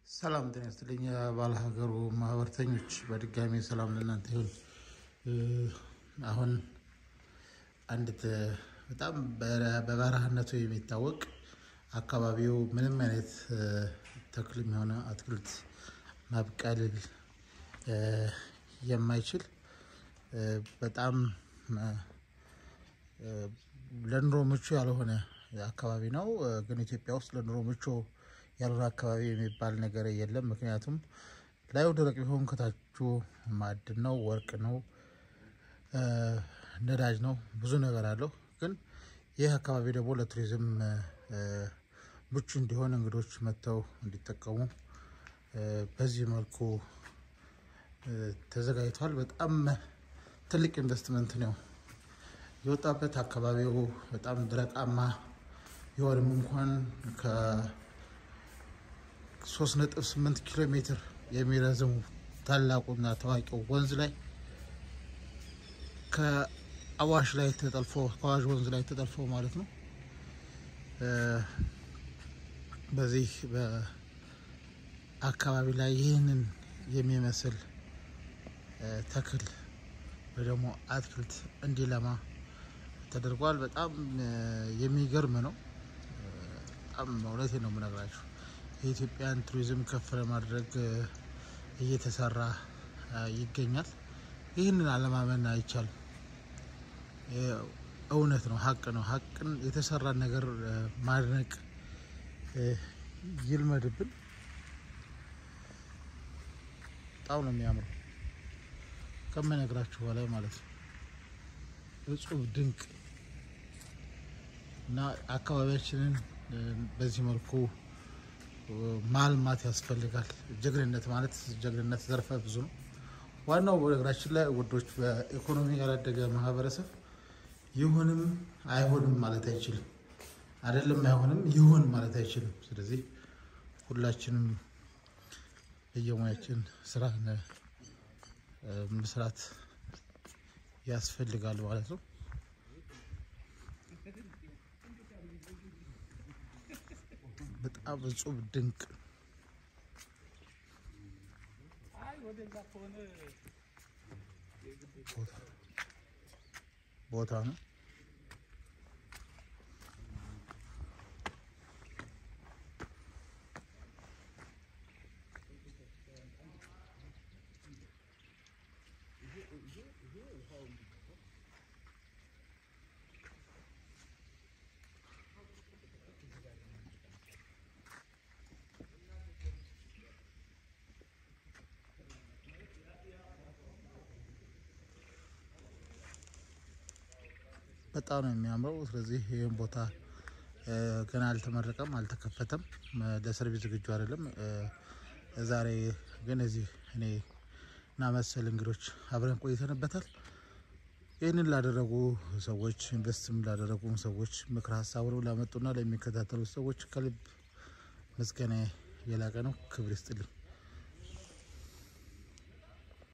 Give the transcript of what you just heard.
ሰላም ጤና ይስጥልኝ የባለ ሀገሩ ማህበርተኞች፣ በድጋሚ ሰላም ለእናንተ ይሁን። አሁን አንድ በጣም በበረሃነቱ የሚታወቅ አካባቢው ምንም አይነት ተክልም የሆነ አትክልት ማብቀል የማይችል በጣም ለኑሮ ምቹ ያልሆነ አካባቢ ነው። ግን ኢትዮጵያ ውስጥ ለኑሮ ምቹ ያልሆነ አካባቢ የሚባል ነገር የለም። ምክንያቱም ላዩ ደረቅ ቢሆን ከታቹ ማዕድን ነው፣ ወርቅ ነው፣ ነዳጅ ነው፣ ብዙ ነገር አለው። ግን ይህ አካባቢ ደግሞ ለቱሪዝም ምቹ እንዲሆን እንግዶች መጥተው እንዲጠቀሙ በዚህ መልኩ ተዘጋጅቷል። በጣም ትልቅ ኢንቨስትመንት ነው የወጣበት። አካባቢው በጣም ደረቃማ ቢሆንም እንኳን ከሶስት ነጥብ ስምንት ኪሎ ሜትር የሚረዝሙ ታላቁና ታዋቂው ወንዝ ላይ ከአዋሽ ላይ ተጠልፎ ከአዋሽ ወንዝ ላይ ተጠልፎ ማለት ነው በዚህ በአካባቢ ላይ ይህንን የሚመስል ተክል ወይ ደግሞ አትክልት እንዲለማ ተደርጓል። በጣም የሚገርም ነው። በጣም እውነቴን ነው የምነግራችሁ። የኢትዮጵያን ቱሪዝም ከፍ ለማድረግ እየተሰራ ይገኛል። ይህንን አለማመን አይቻልም። እውነት ነው፣ ሀቅ ነው። ሀቅን የተሰራን ነገር ማድነቅ ይልመድብን። በጣም ነው የሚያምረው ከምነግራችሁ በላይ ማለት ነው። እጹብ ድንቅ እና አካባቢያችንን በዚህ መልኩ ማልማት ያስፈልጋል። ጀግንነት ማለት ጀግንነት ዘርፈ ብዙ ነው። ዋናው በነገራችን ላይ ውዶች፣ በኢኮኖሚ ያላደገ ማህበረሰብ ይሁንም አይሆንም ማለት አይችልም። አይደለም አይሆንም ይሁን ማለት አይችልም። ስለዚህ ሁላችንም በየሙያችን ስራ መስራት ያስፈልጋል ማለት ነው። በጣም እጹብ ድንቅ ቦታ ነው። በጣም ነው የሚያምረው። ስለዚህ ይህን ቦታ ገና አልተመረቀም፣ አልተከፈተም፣ ለሰርቪስ ዝግጁ አይደለም። ዛሬ ግን እዚህ እኔ እና መሰል እንግዶች አብረን ቆይተንበታል። ይህንን ላደረጉ ሰዎች ኢንቨስትም ላደረጉ ሰዎች ምክር ሀሳቡን ላመጡና ለሚከታተሉ ሰዎች ከልብ ምስጋና የላቀ ነው። ክብር ይስጥልኝ።